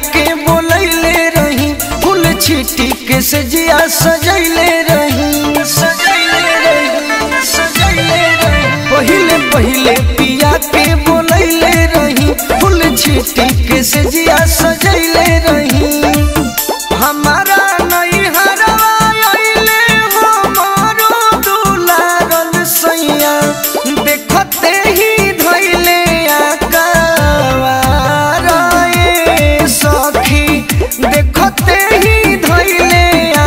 के बोलैले रही फूल छिटी के सजिया सजैले रही सजैले रही सजैले रही पहिले पहिले पिया के बोलैले रही फूल छिटी के सजिया सजैले रही हमारा नहीं हरवाइले हमारो दुलारन सैया देखते ही धैले आकावार ए सखी देखते ही धैले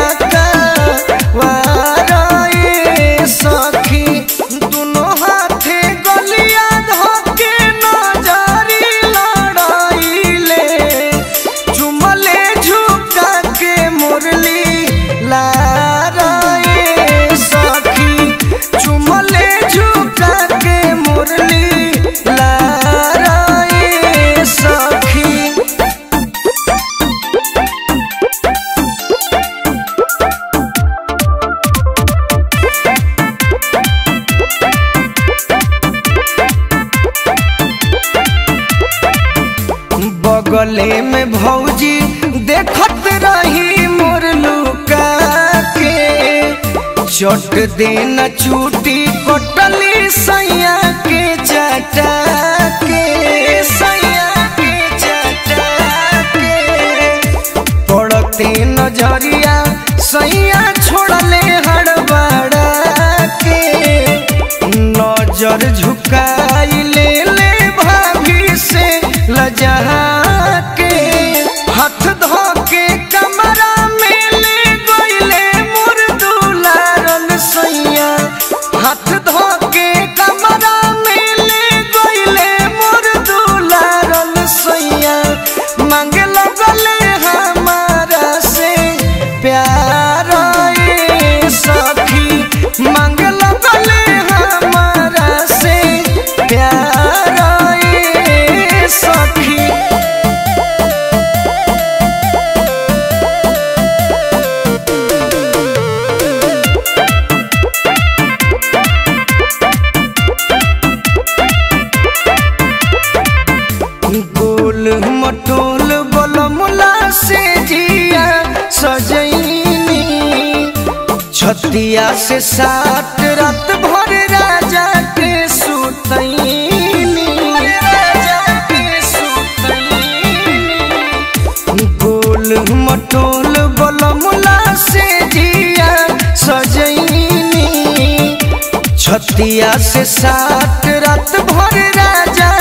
आकावार ए सखी दुनो हाथे गलिया धके नजरी लड़ाइले चुमले झुका के मुरली लाराए सखी चुमले झुका के मुरली लाराए सखी बगले में भौजी देखत रही मोर लुका के चट देना चूटी कटली सैया के चटा के सैया के चटा के पड़ते नजरिया सैया छोड़ले हड़बड़ा के नजर झुकाई ले ले भाभी से लजा के हाथ धो के कमरा में ले गईले मोर दुलारन सैया हाथ धो के कमरा में ले गईले मोर दुलारन सैया मांगे लगले हमारा से प्यार ए सखी मांगे लगले हमारा से प्यार ए सखी गोल मटोल बलमुला से जिया सजैनी छतिया से सात रात भर राजा के सुतैनी राजा के सुतैनी गोल मटोल बलमुला से जिया सजैनी छतिया से सात रात भर राजा